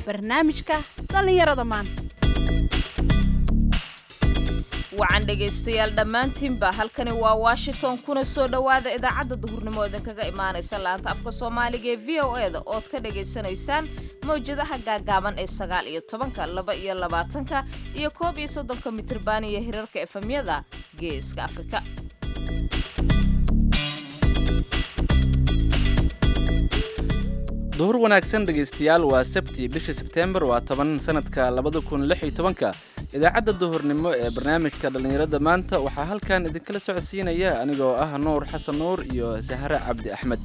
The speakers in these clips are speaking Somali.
barnaamijka dhallinyarada maanta wacan dhegaystayaal dhammaantiinba halkani waa washington kuna soo dhowaada idaacadda duhurnimo idinkaga imaanaysa laanta afka soomaaliga ee v o e da ood ka dhagaysanaysaan mawjadaha gaagaaban ee sagaal iyo tobanka laba iyo labaatanka iyo koob iyo soddonka mitriban iyo hirarka efemyada geeska afrika duhur wanaagsan dhegaystayaal waa sabti bisha sebteembar waa toban sanadka labada kun lix iyo tobanka idaacadda duhurnimo ee barnaamijka dhallinyarada maanta waxaa halkan idinkala socodsiinaya anigoo ah nuur xasan nuur iyo sahre cabdi axmed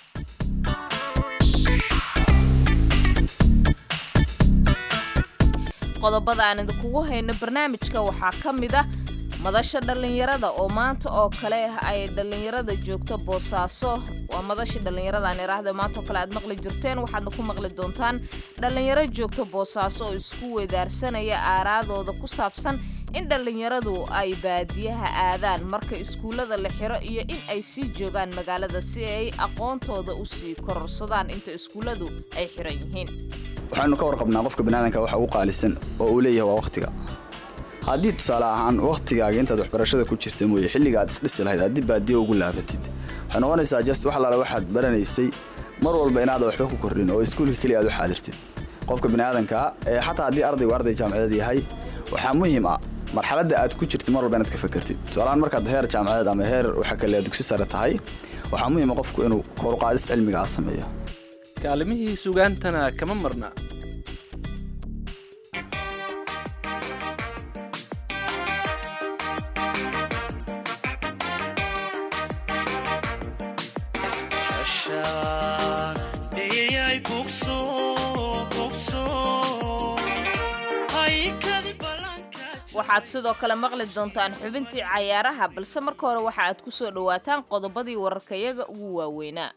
qodobada aan idinkugu hayno barnaamijka waxaa ka mid ah madasha dhallinyarada oo maanta oo kale ay dhallinyarada joogto boosaaso waa madashii dhallinyarada aan iraahda maanta oo kale aad maqli jirteen waxaadna ku maqli doontaan dhallinyaro joogto boosaaso oo isku weedaarsanaya aaraadooda ku saabsan in dhallinyaradu ay baadiyaha aadaan marka iskuullada la xiro iyo in ay sii joogaan magaalada si ay aqoontooda u sii kororsadaan inta iskuulladu ay xiran yihiin waxaanu ka warqabnaa qofka baniaadanka waxa ugu qaalisan oo uu leeyahay waa wakhtiga haddii tusaale ahaan wakhtigaaga intaad waxbarashada ku jirta mooye xilliga aad isdhisi lahayd haddii baadiyo ugu laabatid waxay noqonaysaa just wax laala waxaad baranaysay mar walba inaada waxba ku kordhin oo iskuulka keliya aad u xaadirtid qofka baniaadankaa ee xataa haddii ardaygu arday jaamacadeed yahay waxaa muhiim ah marxaladda aad ku jirtid mar walba inaad ka fakertid tusaalahaan markaad heer jaamacadeed ama heer waxa kale dugsi sare tahay waxaa muhiima qofku inuu koruqaadis cilmiga ah sameeyo kaalimihii sugaantana kama marna waxaad sidoo kale maqli doontaan xubintii cayaaraha balse marka hore waxa aad ku soo dhowaataan qodobadii wararkayaga ugu waaweynaa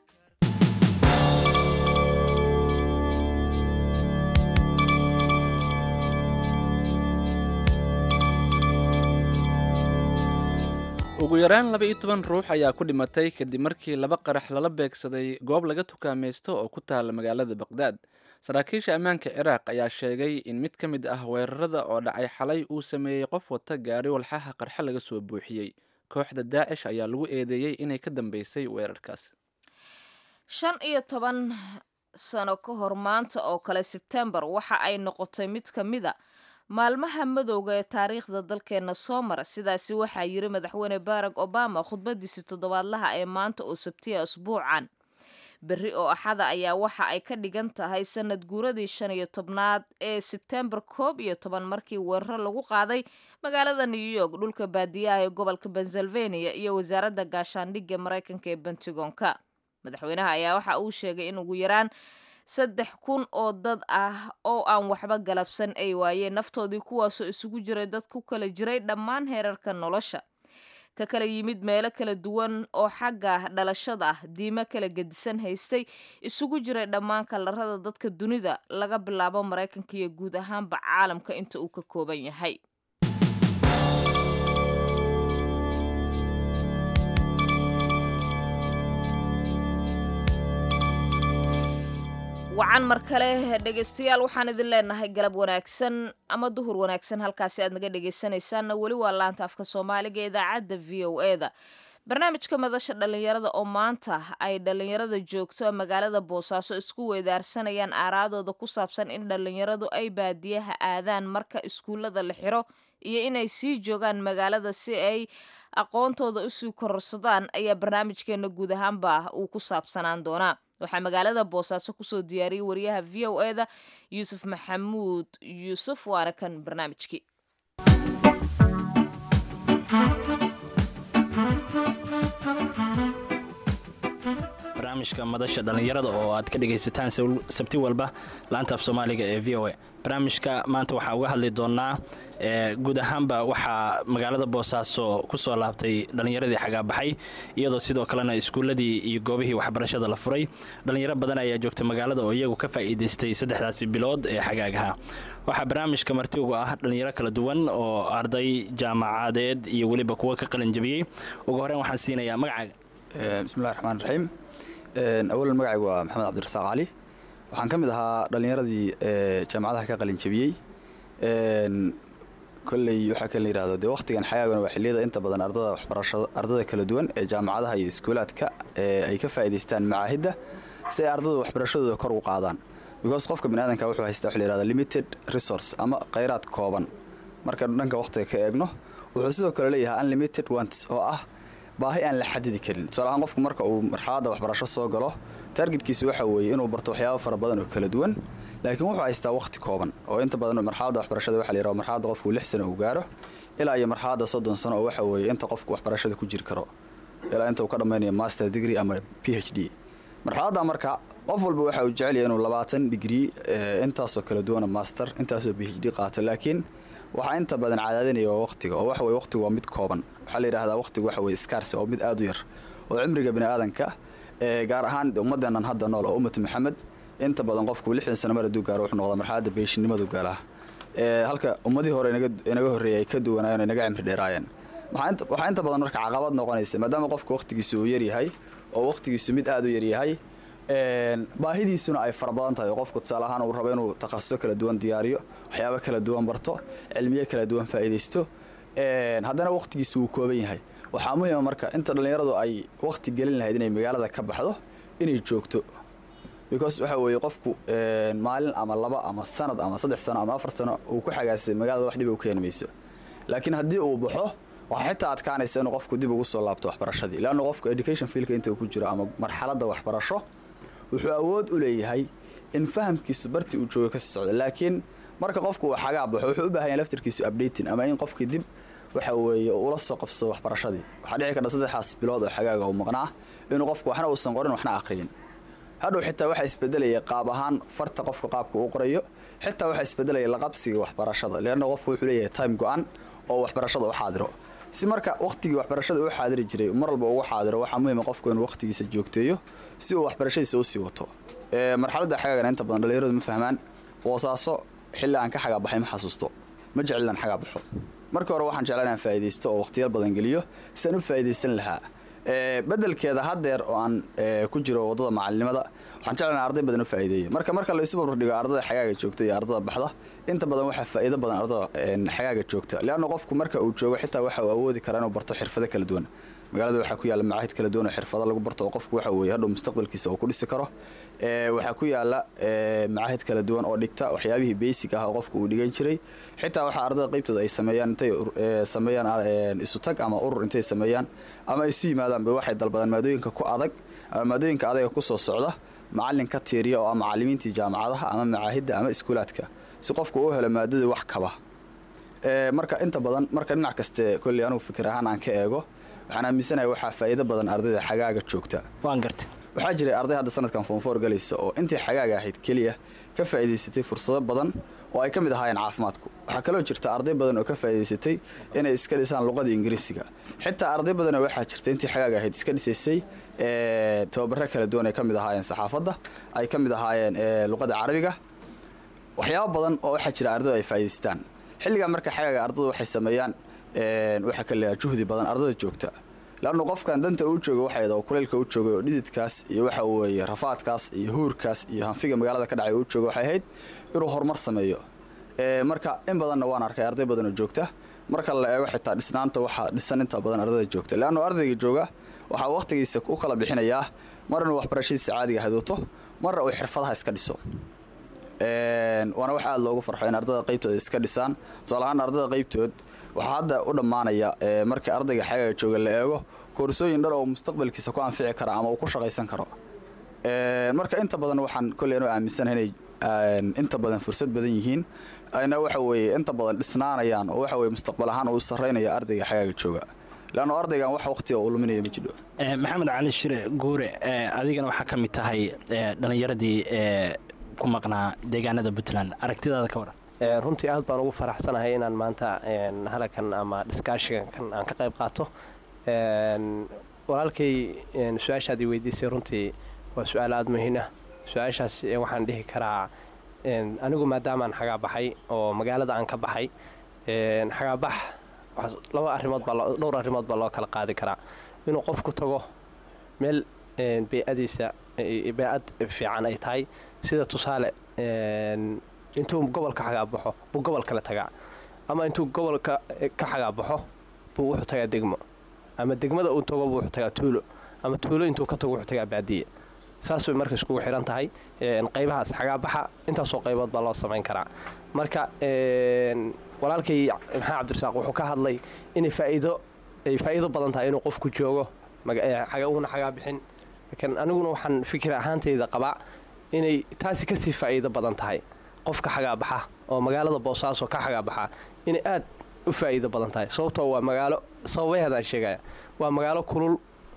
ugu yaraan laba iyo toban ruux ayaa ku dhimatay kadib markii laba qarax lala beegsaday goob laga tukaamaysto oo ku taala magaalada baqdaad saraakiisha ammaanka ciraaq ayaa sheegay in mid ka mid ah weerarada oo dhacay xalay uu sameeyey qof wata gaari walxaha qarxa laga soo buuxiyey kooxda daacish ayaa lagu eedeeyey inay ka dambeysay weerarkaas shan iyo toban sano ka hor maanta oo kale sebtembar waxa ay noqotay mid ka mida maalmaha madowga ee taariikhda dalkeenna soo mara sidaasi waxaa yiri madaxweyne barack obama khudbadiisi toddobaadlaha ee maanta oo sabtiya asbuucan berri oo axada ayaa waxa ay ka dhigan tahay sanad guuradii shan iyo tobnaad ee sebtembar koob iyo toban markii weeraro lagu qaaday magaalada new york dhulka baadiyaha ee gobolka pennsylvania iyo wasaaradda gaashaandhigga maraykanka ee bentigonka madaxweynaha ayaa waxa uu sheegay in ugu yaraan saddex kun oo dad ah oo aan waxba galabsan ay waayeen naftoodii kuwaasoo isugu jiray dad ku kala jiray dhammaan heerarka nolosha ka kala yimid meelo kala duwan oo xagga dhalashada ah diimo kala gedisan haystay isugu jiray dhammaan kalarada dadka dunida laga bilaabo maraykanka iyo guud ahaanba caalamka inta uu ka kooban yahay wacan mar kale dhegaystayaal waxaan idin leenahay galab wanaagsan ama duhur wanaagsan halkaasi aad naga dhegaysanaysaanna weli waa laanta afka soomaaliga idaacadda v o e da barnaamijka madasha dhallinyarada oo maanta ay dhallinyarada joogto magaalada boosaaso isku weedaarsanayaan aaraadooda ku saabsan in dhallinyaradu ay baadiyaha aadaan marka iskuullada la xiro iyo inay sii joogaan magaalada si ay aqoontooda usii kororsadaan ayaa barnaamijkeena guud ahaanba uu ku saabsanaan doonaa waxaa magaalada boosaaso kusoo diyaariyey wariyaha v o e da yuusuf maxamuud yuusuf waana kan barnaamijkii barnaamijka madasha dhallinyarada oo aad ka dhegaysataan sabti walba laanta af soomaaliga ee v o a barnaamijka maanta waxaa uga hadli doonaa guud ahaanba waxaa magaalada boosaaso ku soo laabtay dhallinyaradii xagaabaxay iyadoo sidoo kalena iskuulladii iyo goobihii waxbarashada la furay dhallinyaro badan ayaa joogta magaalada oo iyagu ka faa'iidaystay saddexdaasi bilood ee xagaagaha waxaa barnaamijka marti uga ah dhallinyaro kala duwan oo arday jaamacadeed iyo weliba kuwa ka qalin jabiyey ugu horreyn waxaan siinayaa magacaaga bismillahi raxmaan raxiim awalan magacaygu waa maxamed cabdirasaaq cali waxaan ka mid ahaa dhallinyaradii ee jaamacadaha ka qalin jabiyey Een, kolley waxaa kan la yidhahdo dee waqtigan xagaagana waa xilliyada inta badan ardada waxbarashada ardada kala duwan ee jaamacadaha iyo iskuulaadka ee ay ka faa'iidaystaan macaahidda si ay ardadu waxbarashadooda kor u qaadaan because qofka biniaadanka wuxuu haystaa waxa la yidhahda limited resource ama khayraad kooban marka dhanka waqtiga ka eegno wuxuu sidoo kale leeyahay unlimited wants oo ah baahi aan la xadidi karin tusaale ahaan qofku marka uu marxaladda waxbarasho soo galo targetkiisu waxa weeye inuu barto waxyaabo fara badan oo kala duwan laakiin wuxuu haystaa waqti kooban oo inta badan marxaladda waxbarashada waxa la yidhaha marxaladda qofku lix sano uu gaaro ilaa iyo marxaladda soddon sano oo waxa weeye inta qofku waxbarashada ku jiri karo ilaa inta uu ka dhammaynayo master degree ama p h d marxaladda marka qof walba waxa uu jecel yahay inuu labaatan digrii ee, intaasoo kala duwana master intaasoo p h d qaato laakiin waxaa inta badan cadaadinaya waa waqtiga oo waxa weye waqtigu waa mid kooban waxaa la yidhahdaa waqtigu waxa weye scarce oo mid aad u yar oo cimriga bini'aadanka ee gaar ahaan ummadeennan hadda nool oo ummatu maxamed inta badan qofku lixdan sano mar hadduu gaaro wuxuu noqdaa marxaladda beeshinimadu gaalaa ee halka ummadii hore inaga inaga horreeyay ay ka duwanaayeen oo inaga cimri dheeraayeen waxaa inta- waxaa inta badan marka caqabad noqonaysa maadaama qofku waqtigiisu uu yaryahay oo waqtigiisu mid aad u yaryahay een, baahidiisuna ay fara badan tahay oo qofku tusaale ahaan uu rabo inuu takhasuso kala duwan diyaariyo waxyaabo kala duwan barto cilmiyo kala duwan faa'iidaysto een, haddana waqtigiisu wuu kooban yahay waxaa muhiima marka inta dhallinyaradu ay waqti gelin lahayd inay magaalada ka baxdo inay joogto because waxa weeye qofku een, maalin ama laba ama sanad ama saddex sano ama afar sano uu ku xagaasay magaalada wax dhib u keeni mayso laakiin haddii uu baxo waxaa xitaa adkaanaysa inuu qofku dib ugu soo laabto waxbarashadii leanna qofku education fielka inta uu ku jiro ama marxaladda waxbarasho wuxuu awood u leeyahay in fahamkiisu barti uu joogo kasii socdo laakiin marka qofku uu xagaa baxo wuxuu u baahan yahay laftirkiisu updating ama in qofkii dib waxa weeye uu ula soo qabsado waxbarashadii waxaa dhici karta saddexdaas bilood oo xagaaga uu maqnaa inuu qofku waxna uusan qorin waxna aqriyin hadhow xitaa waxaa isbedelaya qaab ahaan farta qofka qaabka uu qorayo xitaa waxaa isbedelaya laqabsiga waxbarashada leanna qofku wuxuu leeyahay time go-an oo waxbarashada u xaadiro si marka waqtigii waxbarashada u xaadiri jiray mar walba ugu xaadiro waxaa muhiima qofku inuu waqtigiisa joogteeyo si uu waxbarashadiisa usii wato Ee, marxaladda xagaagana inta badan dhallinyaradu ma fahmaan boosaaso xilli aan ka xagaa baxay ma xasuusto ma jecel inaan xagaa baxo marka hore waxaan jeclaa inaan faa'iidaysto oo waqtiyal badan geliyo si aan u faa'iidaysan lahaa Ee, bedelkeeda haddeer oo aan ee, ku jiro waddada macalinimada waxaan jeclaa inaan arday badan u faa'iideeyo marka marka la isu barbardhigo ardada xagaaga joogta iyo ardada baxda inta badan waxaa faa'iido badan ardada een, xagaaga joogta leanna qofku marka uu joogo xitaa waxa uu awoodi karaa inuu barto xirfado kala duwan magaalada waxaa ku yaalla macaahid kala duwan oo xirfado lagu barto oo qofku waxa weeye hadhow mustaqbalkiisa uu ku dhisi karo Ee, waxaa ku yaalla ee, macaahid kala duwan oo dhigta waxyaabihii basic ah oo qofku uu dhigan jiray xitaa waxaa ardada qaybtooda ay sameeyaan intay ur- ee, sameeyaan ee, isu tag ama urur intay sameeyaan ama ay isu yimaadaan bay waxay dalbadaan maadooyinka ku adag ama maadooyinka adaga ku soo socda macallin ka tiiriya oo ah macallimiintii jaamacadaha ama macaahidda ama iskuulaadka si qofku u helo maadadii wax kaba Ee, marka inta badan marka dhinac kaste kolley anugu fikir ahaan aan ka eego waxaan aaminsanahay waxaa faa'iido badan ardayda xagaaga joogta waan gartay waxaa jiray arday hadda sanadkan foonfoor galaysa oo intii xagaaga ahayd keliya ka faa'iidaysatay fursado badan oo ay ka mid ahaayeen caafimaadku waxaa kaloo jirta arday badan oo ka faa'iidaysatay inay iska dhisaan luqada ingiriisiga xitaa arday badanoo waxaa jirta intii xagaaga ahayd iska dhisaysay ee, tababaro kala duwan ay ka mid ahaayeen saxaafadda ay ka mid ahaayeen ee, luqada carabiga waxyaabo badan oo waxaa jira ardaydu ay faa'iidaystaan xilligaa marka xagaaga ardaydu waxay sameeyaan een, waxaa ka leeyahay juhdi badan ardada joogta laannu qofkan danta uu joogo waxay oo kuleylka u joogay oo dhididkaas iyo waxa weeye rafaadkaas iyo huurkaas iyo hanfiga magaalada ka dhacay uu joogo waxay ahayd inuu horumar sameeyo Ee, marka in badanna waan arkay arday badan oo joogta marka la eego xitaa dhisnaanta waxaa dhisan inta badan ardayda joogta leannu ardayga jooga waxaa waqtigiisa u kala bixinayaa mar inuu waxbarashadiisa caadiga ahayd wato marna uu xirfadaha iska dhiso Een, waana wax aad loogu farxo in ardada qaybtooda iska dhisaan tusaale ahaan ardada qaybtood waxaa hadda u dhammaanaya ee, marka ardayga xagaaga jooga la eego koorsooyin dhar oo mustaqbalkiisa ku anfici kara ama uu ku shaqaysan karo Een, marka inta badan waxaan kolley anu aaminsanahay inay een, inta badan fursad badan yihiin ayna waxa weeye inta badan dhisnaanayaan oo waxa weye mustaqbal ahaan uu sarreynaya ardayga xagaaga jooga leanno ardaygan wax waqtiga uu luminaya ma jidho Ee, maxamed cali shire guure ee, adigana waxaa ka mid tahay ee, dhallinyaradii ee, ku maqnaa deegaanada puntland aragtidaada ka waran Ee, runtii aad baan ugu faraxsanahay inaan maanta een, halakan ama dhiskaashigan kan aan ka qayb qaato Een, walaalkay een, su-aashaad i weydiisay runtii waa su-aal aada muhiim ah su-aashaas ee, waxaan dhihi karaa een, anigu maadaamaan xagaa baxay oo magaalada aan ka baxay een, xagaabax waxaa- laba arrimood baa loo- dhowr arrimood baa loo kala qaadi karaa inuu qofku tago meel een, bey-adiisa ay- bee-ad fiican ay tahay sida tusaale een, intuu gobolka xagaabaxo buu gobol kale tagaa ama intuu gobolka ka xagaabaxo buu wuxuu tagaa degmo ama degmada uu tago buu wuxuu tagaa tuulo ama tuulo intuu ka tago wuxuu tagaa baadiye saas bay marka iskugu xihan tahay een, qaybahaas xagaabaxa intaasoo qaybood baa loo samayn karaa marka een, walaalkay maxaa cabdirasaaq wuxuu ka hadlay inay faa'iido ay faa'iido badan tahay inuu qofku joogo maga- ee, xaga- uuna xagaa bixin laakiin aniguna waxaan fikir ahaantayda qabaa inay taasi kasii faa'iido badan tahay qofka xagaabaxa oo magaalada boosaaso ka xagaabaxa inay aad u faa'iido badan tahay sababtoo waa magaalo sababaheedaan sheegaya waa magaalo kulul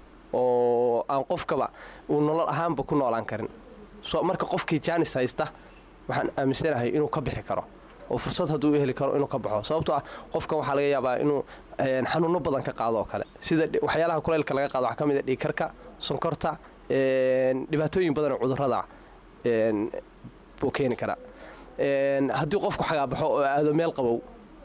oo aan qofkaba uu nolol ahaanba ku noolaan karin so marka qofkii jaanis haysta waxaan aaminsanahay inuu ka bixi karo oo fursad hadduu u heli karo inuu ka baxo sababtoo ah qofkan waxaa laga yaabaa inuu een, xanuuno badan ka qaado oo kale sida dhi- waxyaalaha kuleylka laga qaado waxaa ka mid a dhiigkarka sonkorta een, dhibaatooyin badan oo cudurrada een, buu keeni karaa Een, haddii qofku xagaabaxo oo aado meel qabow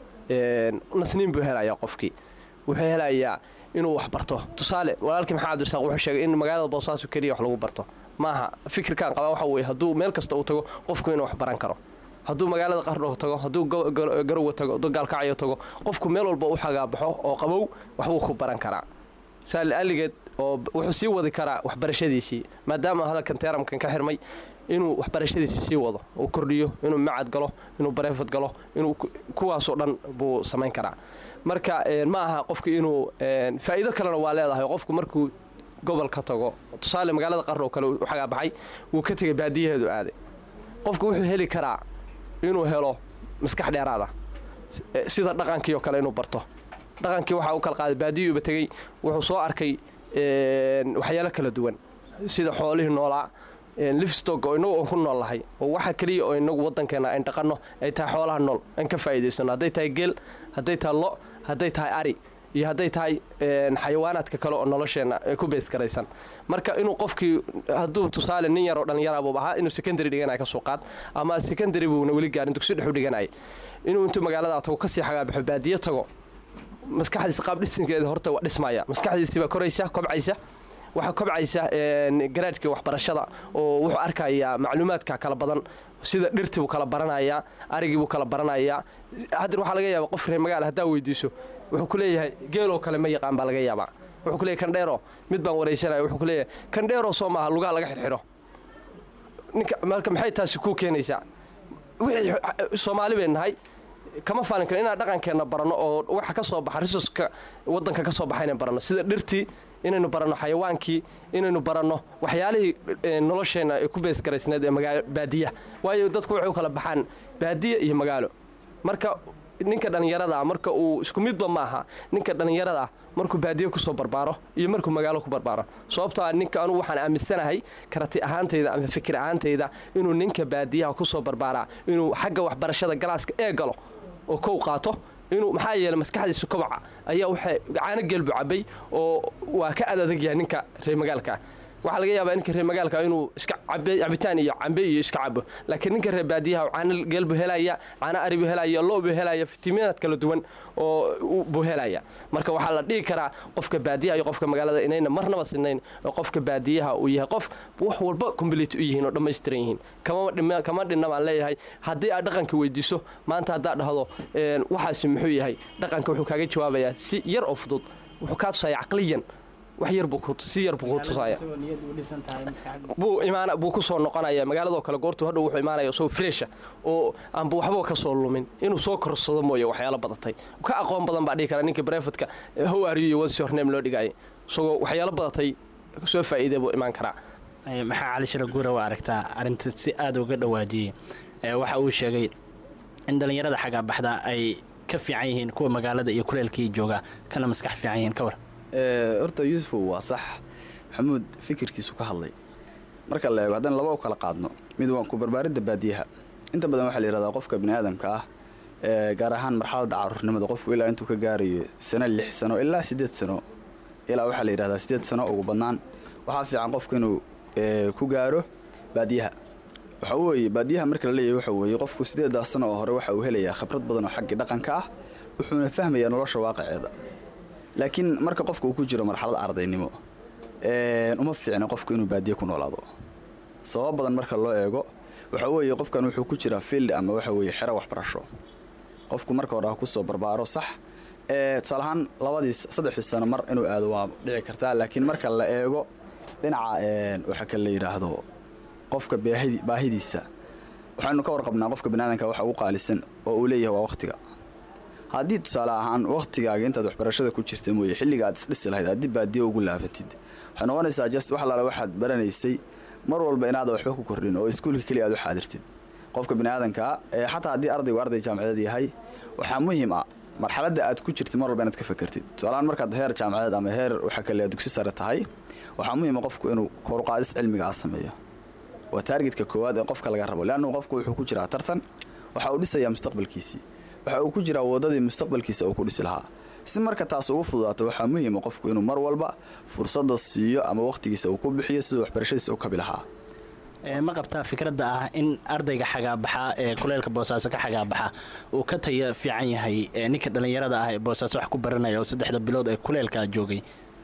een, nasniin buu helayaa qofkii wuxuu helayaa inuu wax barto tusaale walaalkii maxaa cabdirasaaq wuxuu sheegay in magaalada boosaaso keliya wax lagu barto maaha fikirkan qabaa waxa weeye hadduu meel kasta uu tago qofku inuu wax baran karo hadduu magaalada qardho tago hadduu go- go- garowe tago hadduu gaalkacyo tago qofku meel walba u xagaabaxo oo qabow waxbuu ku baran karaa saali aligeed oo b- wuxuu sii wadi karaa waxbarashadiisii maadaama hadalkan teeramkan ka xirmay inuu waxbarashadiisii sii wado uu kordhiyo inuu macad galo inuu bareefad galo inuu ku- kuwaasoo dhan buu samayn karaa marka een, ma aha qofku inuu een, faa'iido kalena waa leedahay qofku markuu gobol ka tago tusaale magaalada qarro kale u xagaabaxay wuu ka tegay baadiyaheedu aaday qofku wuxuu heli karaa inuu helo maskax dheeraada S- sida dhaqankii oo kale inuu barto dhaqankii waxaa u kala qaaday baadiyuuba tegey wuxuu soo arkay een, waxyaalo kala duwan sida xoolihii noolaa livestock oo inagu aan ku nool lahay oo waxa keliya oo inagu waddankeena ayn dhaqanno ay tahay xoolaha nool aan ka faa'iidaysano hadday tahay geel hadday tahay lo hadday tahay ari iyo hadday tahay een, xayawaanaadka kale oo nolosheenna ay ku beys garaysan marka inuu qofkii hadduu tusaale nin yaroo dhallinyara buu ahaa inuu secondary dhiganaya ka soo qaad ama secondary buuna weli gaarin dugsi dhexu dhiganaya inuu intuu magaalada tago kasii xagaabaxo baadiyo tago maskaxdiisa qaab dhisinkeeda horta waa dhismaya maskaxdiisii baa koraysa kobcaysa waxaa kobcaysa een, garaadhkii waxbarashada oo wuxuu arkayaa macluumaadka kala badan sida dhirtii buu kala baranayaa arigii buu kala baranayaa hadda waxaa laga yaabaa qof reer magaala haddaa weydiiso wuxuu ku leeyahay geeloo kale ma yaqaan baa laga yaabaa wuxuu ku leeyahay kandheero mid baan waraysanaya wuxuu ku leeyahay kandheero soo maaha lugaha laga xirxiro ninka marka maxay taasi kuu keenaysaa wixii soomaali bay nahay kama faalin karo inaan dhaqankeenna baranno oo waxa ka soo baxa risoska waddanka ka soo baxa inaan baranno sida dhirtii inaynu baranno xayawaankii inaynu baranno waxyaalihii eh, nolosheenna ay ku beesgaraysneed ee magaa baadiya waayo dadku waxay u kala baxaan baadiya iyo magaalo marka ninka dhallinyarada ah marka uu isku midba ma aha ninka dhallinyarada ah markuu baadiye kusoo barbaaro iyo markuu magaalo ku barbaaro sababtoo ah ninka anugu waxaan aaminsanahay karati ahaantayda ama fikir ahaantayda inuu ninka baadiyaha kusoo barbaaraa inuu xagga waxbarashada galaaska ee galo oo kow qaato inuu maxaa yeelay maskaxdiisu kobaca ayaa waxay caano geelbu cabay oo waa ka adadag yahay ninka reer magaalka ah waxaa laga yaabaa ninka reer magaalka inuu iska cabe cabitaan iyo cambe iyo iska cabo laakiin ninka reer baadiyaha caano geel buu helaya caano ari buu helaya lo buu helaya fitamiinaad kala duwan oo u- buu helaya marka waxaa la dhihi karaa qofka baadiyaha iyo qofka magaalada inayna marnaba sinayn oo qofka baadiyaha uu yahay qof wax walba complete u yihiin oo dhammaystiran yihiin kama dhima kama dhinna baan leeyahay haddii aad dhaqanka weydiiso maanta haddaad dhahdo een, waxaasi muxuu yahay dhaqanka wuxuu kaaga jawaabayaa si yar oo fudud wuxuu kaa tusaya caqliyan wax yar buu ku si yar buu ku tusaya buu imaan buu ku soo noqonaya magaaladoo kale goortuu hadhow wuxuu imaanaya soo fresha oo aanba waxba ka soo lumin inuu soo korsado mooye waxyaalo badatay ka aqoon badan baa dhihi kara ninka brefadka how are you what's your name loo dhigaya isagoo waxyaalo badatay soo faa'iidee buu imaan karaa Ee, maxaa cali shira guura u aragtaa arrinta si aad uga dhawaajiyey Ee, waxa uu sheegay in dhallinyarada xagga baxda ay ka fiican yihiin kuwa magaalada iyo kuleelkii jooga kana maskax fiican yihiin ka war Ee, horta yuusufow waa sax maxamuud fikirkiisu ka hadlay marka la eego haddaan laba u kala qaadno mid waan ku barbaaridda baadiyaha inta badan waxaa la yidhahdaa qofka bini aadamka ah ee gaar ahaan marxaladda caruurnimada qofku ilaa intuu ka gaarayo sano lix sano ilaa siddeed sano ilaa waxaa la yidhahdaa siddeed sano ugu badnaan waxaa fiican qofku inuu ee, ku gaaro baadiyaha waxa weeye baadiyaha marka la leeyahay waxa weeye qofku siddeedaa sano oo hore waxa uu helayaa khibrad badan oo xaggii dhaqanka ah wuxuuna fahmayaa nolosha waaqiceeda laakiin marka qofka uu ku jiro marxalad ardaynimo een, uma fiicna qofku inuu baadiye ku noolaado sabab badan marka loo eego waxa weeye qofkan wuxuu ku jiraa field ama waxa weeye xero waxbarasho qofku marka hore ha kusoo barbaaro sax ee tusaale ahaan labadii saddexdii sano mar inuu aado waa dhici kartaa laakiin marka la eego dhinaca waxa kale la yidhaahdo qofka baahidi baahidiisa waxaynu ka warqabnaa qofka baniaadanka waxa ugu qaalisan oo uu leeyahay waa wakhtiga haddii tusaale ahaan wakhtigaaga intaad waxbarashada ku jirta mooye xilliga aad isdhisi lahayd aad dib baadiyo ugu laabatid waxay noqonaysaa just wax alaale waxaad baranaysay mar walba inaadan waxba ku kordhin oo iskuulka keliya aad u xaadirtid qofka baniaadankaa ee xataa haddii ardaygu arday jaamacadeed yahay waxaa muhiim ah marxaladda aad ku jirtid mar walba inaad ka fakertid tusaalahaan markaad heer jaamacadeed ama heer waxa kale dugsi sare tahay waxaa muhiima qofku inuu koruqaadis cilmiga ah sameeyo waa taargetka koowaad ee qofka laga rabo leannu qofku wuxuu ku jiraa tartan waxa uu dhisayaa mustaqbalkiisii waxa uu ku jiraa waddadii mustaqbalkiisa uu ku dhisi lahaa si marka taas ugu fududaato waxaa muhiima qofku inuu mar walba fursadda siiyo ama wakhtigiisa uu ku bixiyo siduu waxbarashadiisa u kabi lahaa ma qabtaa fikradda ah in ardayga xagaabaxa ee kuleelka boosaaso ka xagaabaxa uu ka taya fiican yahay ninka dhallinyarada ah ee boosaaso wax ku baranaya oo saddexda bilood ee kuleelkaa joogay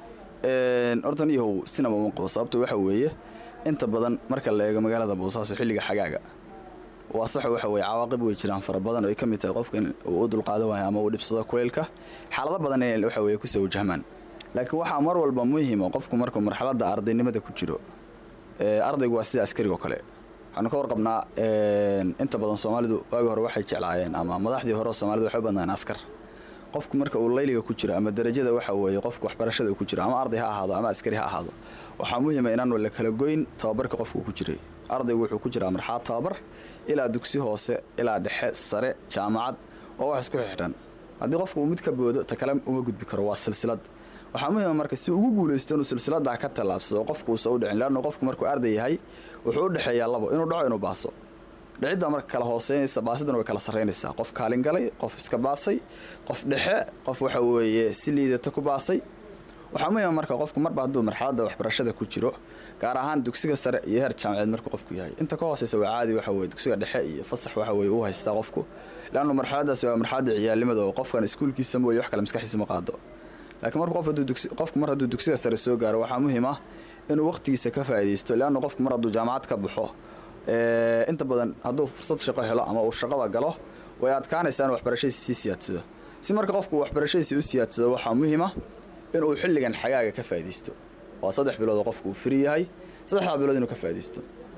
hortan iyahow sinaba uma qabo sababto waxa weeye inta badan marka la eego magaalada boosaaso xilliga xagaaga waa sax waxa weye cawaaqib way jiraan fara badan oo ay ka mid tahay qofka in uu u dulqaadan waayo ama uu dhibsado kuleylka xaalado badan inay waxa weye kusoo wajahmaan laakiin waxaa mar walba muhiima qofku markuu marxaladda ardaynimada ku jiro ardaygu waa sida askarigo kale waxaanu ka warqabnaa inta badan soomaalidu waagi hore waxay jeclaayeen ama madaxdii hore oo soomaalida waxay u badnaan askar qofku marka uu layliga ku jiro ama darajada waxa weeye qofku waxbarashada uu ku jiro ama arday ha ahaado ama askari ha ahaado waxaa muhiima inaanu la kala goyn tababarka qofku uu ku jiray ardaygu wuxuu ku jiraa marxalad tababar ilaa dugsi hoose ilaa dhexe sare jaamacad oo wax isku xidhan haddii qofku uu mid ka boodo ta kale uma gudbi karo waa silsilad waxaa muhiima marka si ugu guulaysto inuu silsiladaa ka tallaabsado qofku uusa u dhicin leannu qofku markuu arday yahay wuxuu u dhexeeyaa labo inuu dhaco inuu baaso dhicidda marka kala hooseynaysa baasidana way kala sarraynaysaa qof kaalin galay qof iska baasay qof dhexe qof waxa weeye si liidata ku baasay waxaa muhiima marka qofku marba hadduu marxaladda waxbarashada ku jiro gaar ahaan dugsiga sare iyo heer jaamaceed markuu qofku yahay inta ka hooseysa waa caadi waxa weye dugsiga dhexe iyo fasax waxa weye uu haystaa qofku leannu marxaladdaas waa marxaladda ciyaalnimada oo qofkan iskuulkiisa mooye wax kale maskaxiisa ma qaado laakiin marka qof hadduu dugsi qofku mar hadduu dugsiga sare soo gaaro waxaa muhiim ah inuu wakhtigiisa ka faa'iidaysto leannu qofku mar hadduu jaamacad ka baxo inta badan hadduu fursad shaqo helo ama uu shaqada galo way adkaanaysaa inuu waxbarashadiisa sii siyaadsado si marka qofku waxbarashadiisa u siyaadsado waxaa muhiima inuu xilligan xagaaga ka faa'iidaysto waa saddex bilood oo qofku uu firi yahay saddexdaa bilood inuu ka faa'iidaysto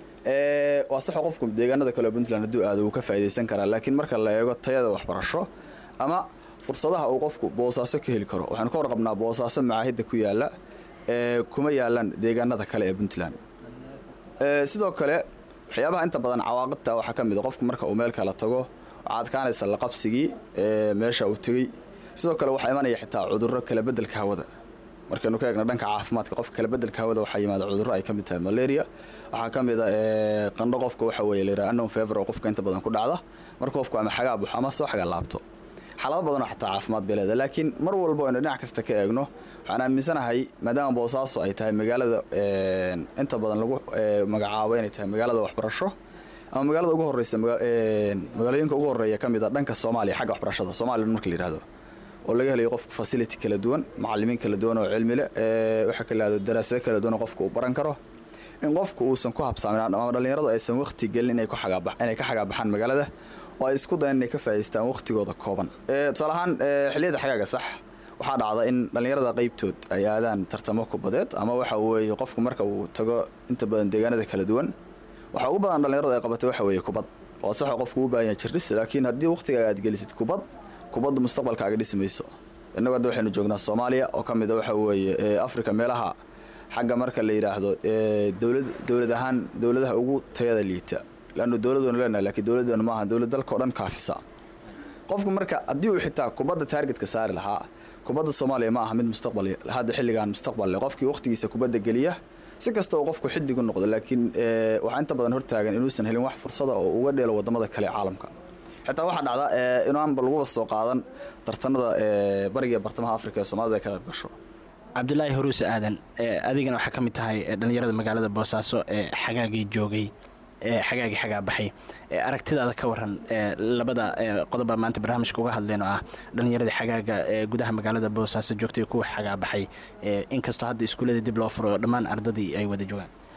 waa saxoo qofku deegaanada kale puntland hadduu aado wuu ka faa'iidaysan karaa laakiin marka la eego tayada waxbarasho ama fursadaha uu qofku boosaaso ka heli karo waxaanu ka warqabnaa boosaaso macaahidda ku yaalla ee kuma yaalaan deegaanada kale ee puntland sidoo kale waxyaabaha inta badan cawaaqibta waxaa ka mid a qofku marka uu meel kala tago waxaa adkaanaysa laqabsigii meesha uu tegey sidoo kale waxaa imanaya xitaa cudurro kala bedelka hawada markaynu ka eegna dhanka caafimaadka qofka kala bedelka hawada waxaa yimaada cudurro ay ka mid tahay malaria waxaa ka mid a qandho qofka waxa weye layidhaha unknown fever oo qofka inta badan ku dhacda marka qofku ama xagaa buxo ama soo xagaa laabto xaalado badanoo xataa caafimaad bay leedahay laakiin mar walba aynu dhinac kasta ka eegno waxaan aaminsanahay maadaama boosaaso ay tahay magaalada inta badan lagu magacaabo inay tahay magaalada waxbarasho ama magaalada ugu horeysa magaalooyinka ugu horeeya ka mid a dhanka soomaaliya xagga waxbarashada somalilan marka la yihahdo oo laga helayo qof facility kala duwan macalimiin kala duwan oo cilmi leh waxaa kala yihahdo daraasado kala duwan oo qofka uu baran karo in qofku uusan ku habsaamin ama dhallinyaradu aysan waqti gelin inay inay ka xagaabaxaan magaalada oo ay isku dayan inay ka faa'idaystaan waqtigooda kooban tusaale ahaan xilliyada xagaaga sax waxaa dhacda in dhallinyarada qaybtood ay aadaan tartamo kubadeed ama waxa weeye qofku marka uu tago inta badan deegaanada kala duwan waxa ugu badan dhallinyaradu ay qabatay waxa weeye kubad oo saxoo qofku u baahan yahay jirdhis laakiin haddii waqtigaaga aad gelisid kubad kubadda mustaqbalkaaga dhisi mayso innagu hadda waxaynu joognaa soomaaliya oo ka mid a waxa weeye africa meelaha xagga marka la yidhaahdo dowlad dowlad ahaan dowladaha ugu tayada liita leannu dowladanu leenahay lakiin dowladanu maaha dowlad dalkao dhan kaafisa qofku marka haddii uu xitaa kubadda taargetka saari lahaa kubadda soomaaliya ma aha mid mustaqbal hadda xilligan mustaqbal leh qofkii waqtigiisa kubadda geliya si kasta uu qofku xidig u noqdo laakiin waxaa inta badan hortaagan inuusan helin wax fursada oo uga dheelo wadamada kale caalamka xitaa waxaa dhacda inaanba laguba soo qaadan tartanada bariga bartamaha afrika ee soomaalida ay ka qayb gasho cabdulaahi huruuse aadan adigana waxaa ka mid tahay dhallinyarada magaalada boosaaso ee xagaagii joogay xagaagii xagaa baxay aragtidaada ka waran labada qodoba maanta barnaamijka uga hadleen oo ah dhallinyaradii xagaaga ee gudaha magaalada boosaaso joogtay kuwa xagaa baxay inkastoo hadda iskuullada dib loo furo dhammaan ardadii ay wada joogaan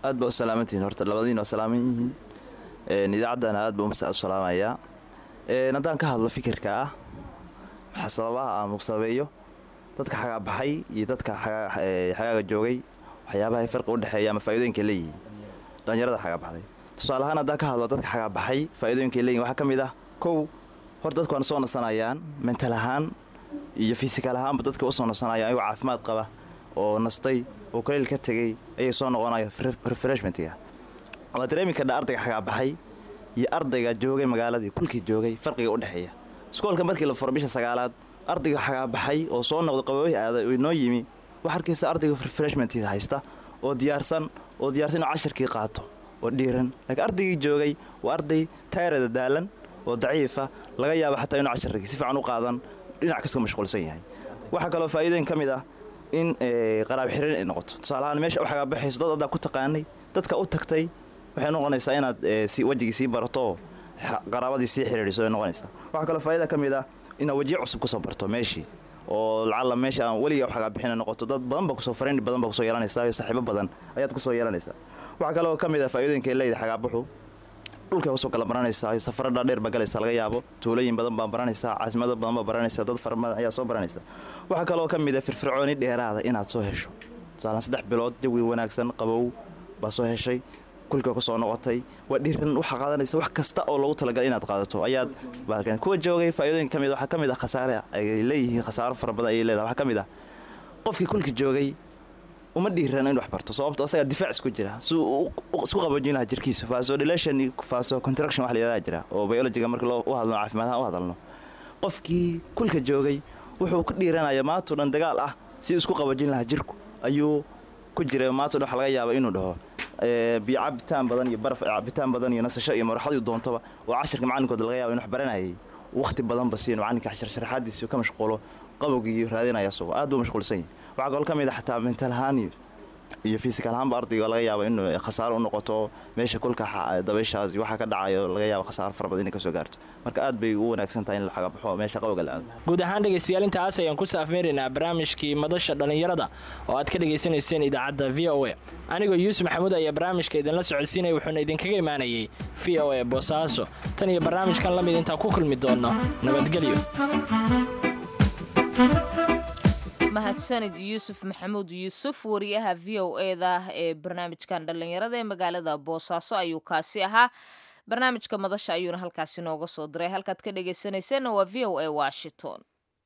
aad baa u salaamantihiin horta labadiin waa salaaman yihiin Een, idaacaddana aad baa u salaamayaa Een, haddaan ka hadlo fikirka ah maxaa sababaha aan muqsabeeyo dadka xagaa baxay iyo dadka xagaa- ee, xagaaga joogay waxyaabaha farqi u dhexeeya ama faa'iidooyinka leeyihiin dhalinyarada xagaa baxday tusaale ahaan haddaan ka hadlo dadka xagaa baxay faa'iidooyinka leeyihin waxaa ka mid ah kow hor dadku waana soo nasanayaan mental ahaan iyo fisikal ahaanba dadka usoo nasanayaan ayagoo caafimaad qaba oo nastay oo kaleel ka tegey ayay soo noqonaya refreshmentiga waa dareemi kadha ardayga xagaa baxay iyo ardayga joogay magaaladii kulkii joogay farqiga u dhexeeya iskoolka markii la furo bisha sagaalaad ardayga xagaa baxay oo soo noqday qababihii aaday oo inoo yimi waxaa arkaysa ardayga refreshmentiga haysta oo diyaarsan oo diyaarsan inuu cashirkii qaato oo dhiiran laakiin ardaygii joogay waa arday tayrada daalan oo daciifa laga yaabo xataa inuu cashirkii si fiican u qaadan dhinac kastoo mashquulsan yahay waxaa kaloo faa'iidooyin ka mid ah in ee, qaraab xirin ay noqoto tusaale ahaan meesha u xagaa baxayso dad adaa ku taqaanay dadka u tagtay waxay noqonaysaa inaad ee, si wejigii sii barato oo xa- qaraabadii sii xiriiriso ay noqonaysaa waxaa kaloo faa'iida ka mid ah inaad wejiyo cusub kusoo barto meeshii oo lacalla meesha aan weliga xagaa bixina noqoto dad badan baa kusoo fariin badan baa kusoo yeelanaysaa iyo saaxiibo badan ayaad kusoo yeelanaysaa waxaa kaloo ka mid ah faa'iidooyinka ay leedahay xagaabuxu dhulka kusoo kala baranaysaa safaro dhaadheer baa galaysa laga yaabo tuulooyin badan baa baranaysaa caasimado badan baa baranaysaa dad fara badan ayaa soo baranaysa waxaa kaloo ka mid ah firfircooni dheeraada inaad soo hesho tusaalaan saddex bilood jawi wanaagsan qabow baa soo heshay kulka kusoo noqotay waa dhiran waxaa qaadanaysa wax kasta oo loogu talagalay inaad qaadato ayaad baalkan kuwa joogay faa'iidooyin ka mid waxaa ka mid ah khasaare ay leeyihiin khasaaro fara badan ayay leedahay waxaa ka mid ah qofkii kulka joogay uma dhiiran in wax barto sababto asagaa difaac isku jira si uu u- isku qaboojin lahaa jirkiisa vasodilation iyo vasocontraction wax la yidhahdaa jira oo biologiga marka loo u hadlo caafimaad ahaan u hadalno qofkii kulka joogay wuxuu ku dhiiranaya maantoo dhan dagaal ah si uu isku qaboojin lahaa jirku ayuu ku jiray maantoo dhan waxa laga yaaba inuu dhaho ee, biyo cabitaan badan iyo baraf cabitaan badan iyo nasasho iyo maraxadii doontoba oo cashirka macalinkooda laga yaaba in wax baranayay waqti badanba siin macalinka cashir sharaxaadiisi ka mashquulo qabowgii raadinaya sugo aad buu mashquulsan yahay waxaa kaloo ka mid ah xataa mental ahaan iyo iyo physical ahaanba ardayga laga yaabo inuu khasaaro u noqoto meesha kulka xa- dabayshaas iyo waxaa ka dhacayo laga yaabo khasaaro fara badan inay kasoo gaarto marka aad bay u wanaagsan tahay in la xagabaxo meesha qabowga la aado guud ahaan dhegaystayaal intaas ayaan ku saafmeeraynaa barnaamijkii madasha dhallinyarada oo aad ka dhagaysanayseen idaacadda v o a anigoo yuusuf maxamuud ayaa barnaamijka idinla socodsiinaya wuxuuna idinkaga imaanayay v o a boosaaso tan iyo barnaamijkan la mid intaan ku kulmi doonno nabadgelyo mahadsanid yuusuf maxamuud yuusuf wariyaha v o eda ee barnaamijkan dhallinyarada ee magaalada boosaaso ayuu kaasi ahaa barnaamijka madasha ayuuna halkaasi nooga soo diray halkaad ka dhegaysanayseena waa v o a washington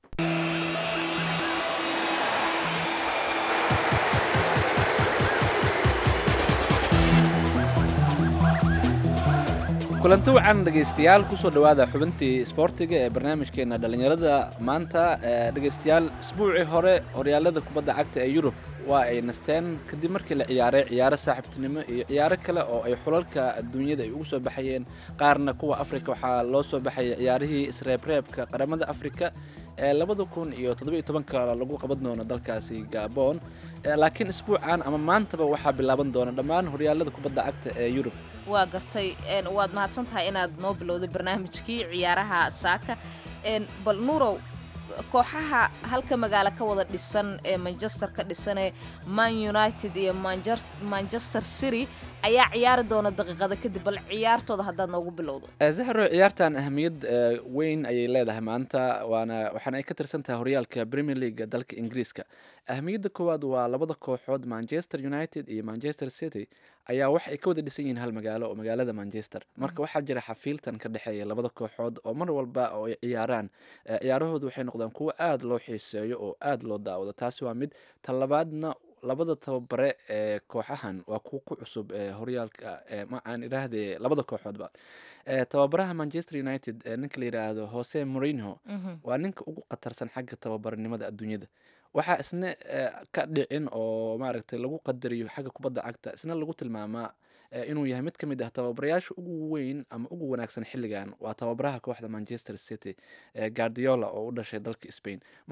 kulanti wacan dhegaystayaal kusoo dhowaada xubintii isboortiga ee barnaamijkeena dhallinyarada maanta ee dhegaystayaal isbuucii hore horyaalada kubadda cagta ee yurub waa ay nasteen kadib markii la ciyaaray ciyaaro saaxiibtinimo iyo ciyaaro kale oo ay xulalka adduunyada ay ugu soo baxayeen qaarna kuwa afrika waxaa loo soo baxayay ciyaarihii isreebreebka qaramada afrika ee labada kun iyo toddobiyo tobanka lagu qaban doono dalkaasi gabon Eh, laakiin isbuucan ama maantaba waxaa bilaaban doona dhammaan horyaalada kubadda cagta ee yurub waa gartay een, waad mahadsan tahay inaad noo bilowday barnaamijkii ciyaaraha saaka een, bal nuurow kooxaha halka magaalo ka wada dhisan ee manchester ka dhisan ee man united iyo Manjer- manchester city ayaa ciyaari doona daqiiqada kadib bal ciyaartooda haddaad noogu bilowdo Eh, zahro ciyaartan ahamiyad eh, weyn ayay leedahay maanta waana waxaana ay ka tirsan tahay horyaalka premier league dalka ingiriiska ahamiyadda koowaad waa labada kooxood manchester united iyo manchester city ayaa wax ay ka wada dhisan yihiin hal magaalo oo magaalada manchester marka waxaa jira xafiiltan ka dhexeeya labada kooxood oo mar walba oo ay ciyaaraan eh, ciyaarahoodu waxay noqdaan kuwo aada loo xiiseeyo oo aada loo daawado taasi waa mid talabaadna labada tababare ee kooxahan waa kuwa ku cusub ee horyaalka ee ma aan idhaahdee labada kooxoodba Eh, tababaraha manchester united ee ninka la yidhaahdo jose morinho waa ninka ugu khatarsan xagga tababarnimada adduunyada waxaa isna eh, ka dhicin oo maaragtay lagu qadariyo xagga kubadda cagta isna lagu tilmaamaa eh, inuu yahay mid ka mid ah tababarayaasha ugu weyn ama ugu wanaagsan xilligan waa tababaraha kooxda manchester city ee guardiola oo u dhashay dalka spain marka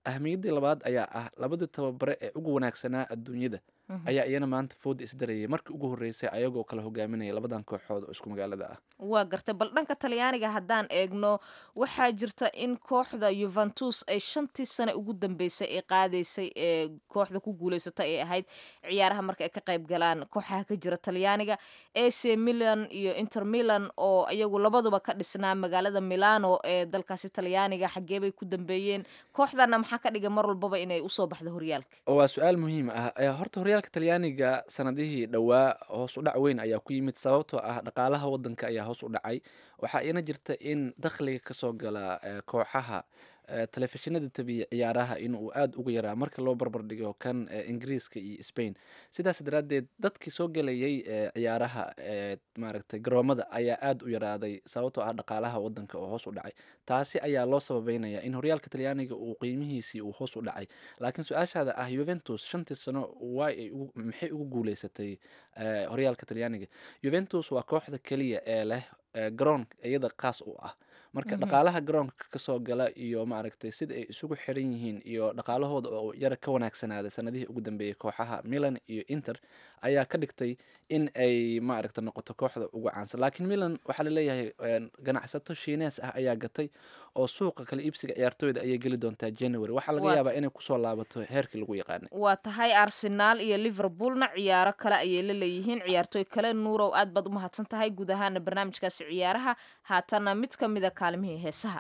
ahmiyaddii labaad ayaa ah labadii tababare ee ugu wanaagsanaa adduunyada ayaa iyana maanta fooda isdarayay markii ugu horreysay ayagoo kala hogaaminaya labadan kooxood oo isku magaalada ah waa gartay bal dhanka talyaaniga haddaan eegno waxaa jirta in kooxda yuventus ay shantii sane ugu dambeysay ee qaadaysay ee kooxda ku guuleysata ay ahayd ciyaaraha marka ay ka qayb galaan kooxaha ka jira talyaaniga ac milan iyo inter milan oo iyagu labaduba ka dhisnaa magaalada milano ee dalkaasi talyaaniga xaggee bay ku dambeeyeen kooxdana maxaa ka dhigay mar walbaba inay usoo baxdo horyaalka oo waa su-aal muhiim ah ee horta horyaalka talyaaniga sanadihii dhowaa hoos u dhac weyn ayaa ku yimid sababtoo ah dhaqaalaha wadanka ayaa hoos u dhacay waxaa iina jirta in dakhliga kasoo gala eh, kooxaha eh, telefishinada tabiya ciyaaraha inuu aada uga yaraa marka loo barbardhigo kan eh, ingiriiska iyo spain sidaas daraaddeed dadkii soo gelayay eh, ciyaaraha ee maaragtay garoomada ayaa aada u yaraaday sababtoo ah dhaqaalaha wadanka oo hoos u dhacay taasi ayaa loo sababeynaya in horyaalka talyaaniga uu qiimihiisii uu hoos u dhacay laakiin su-aashaada ah yuventus shantii sano waay ay ugu- maxay ugu guuleysatay eh, horyaalka talyaaniga yuventus waa kooxda keliya ee leh eh, garoon iyada qaas u ah marka dhaqaalaha garoonka kasoo gala iyo maaragtay sida ay isugu xiran yihiin iyo dhaqaalahooda oo yara ka wanaagsanaaday sanadihii ugu dambeeyey kooxaha milan iyo inter ayaa ka dhigtay in ay maaragta noqoto kooxda ugu caansan laakiin milan waxaa laleeyahay een, ganacsato shiinees ah ayaa gatay oo suuqa kala iibsiga ciyaartooyda ayay geli doontaa january waxaa laga Waat. yaabaa inay kusoo laabato heerkii lagu yaqaanay waa tahay arsenaal iyo liverpoolna ciyaaro kale ayay la leeyihiin ciyaartooy kale nuurow aad baad u mahadsan tahay guud ahaana barnaamijkaasi ciyaaraha haatana mid ka mid a kaalmihii heesaha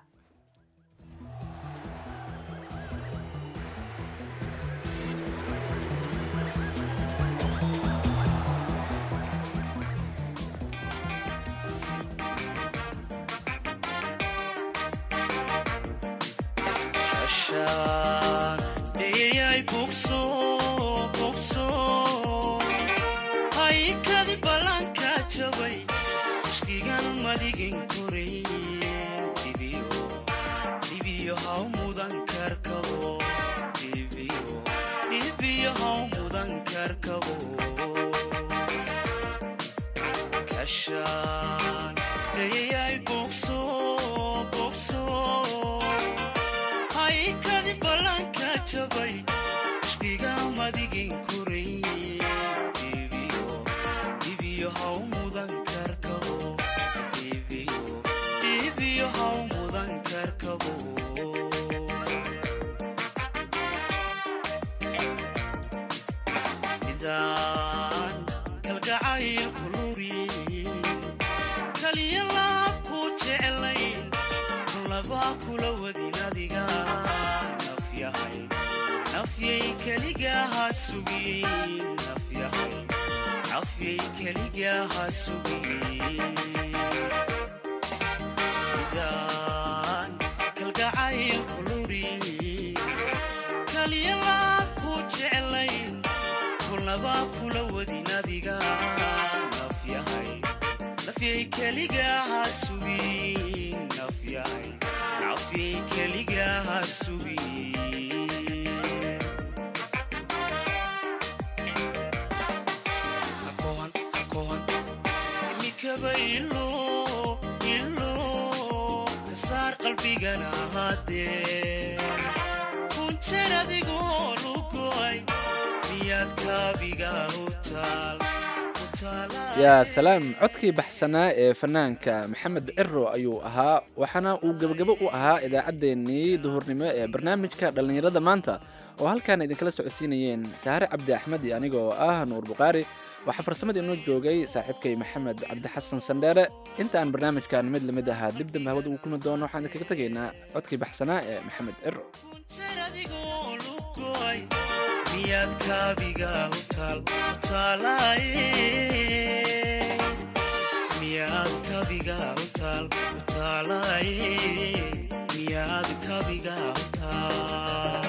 Ashaan dhiyay bugso bugso haykadi ballanka jabay ishkigan madigin korayn dhibiyo dhibiyo haw mudan karkabo dhibiyo dhibiyo haw mudan karkabo kashaan dhiyay bugso bugso haykadi ballanka jabay ishkiga madigin korayn dhibiyo dhibiyo haw mudan karkabo dhibiyo dhibiyo haw mudan karkabo midaan kalgacayl kulurin kaliya laab ku jeclayn laba kula wadin adiga nafyahay nafyay keligaha sugin nafyahay nafyay keligaha sugin midaan kalgacayl kulurin kaliya laab ku jeclayn kulnaba kula wadin adiga nafyahay nafyay keligaha sugin nafyahay nafyay keligaha sugin hakohan hakohan imikaba ilo ilo kasaar qalbigana haddee kunjeer adigoo lugoy miyaad kaabiga u taal u taalaa yaa salaam codkii baxsanaa ee fanaanka maxamed ciro ayuu ahaa waxaana uu gebagabo u ahaa idaacaddeenii duhurnimo ee barnaamijka dhallinyarada maanta oo halkaan idinkala socodsiinayeen saare cabdi axmed iyo anigoo ah nuur bukhaari waxaa farsamada inoo joogay saaxiibkay maxamed cabdi xasan sandheere intaan barnaamijkan mid lamid ahaa dib dambe hawada ugu kulmi doono waxaan idinkaga tegaynaa codkii baxsanaa ee maxamed ciro kunjeer adigoo lugoy miyaad kaabiga u taal u taalaaye miyaad kaabiga u taal u taalaaye miyaad kaabiga u taal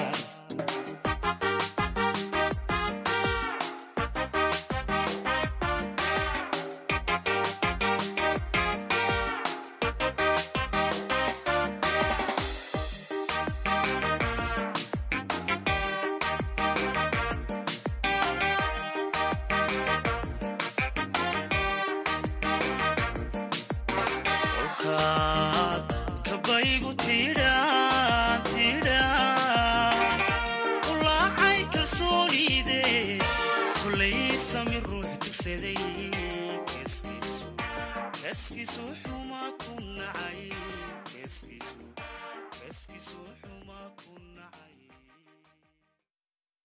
kolkaad kabaygu tidhaan tidhaan kullay sami ruux dugsaday keeskiisu keeskiisu xumaa ku nacay keeskiisu keeskiisu xumaa ku nacay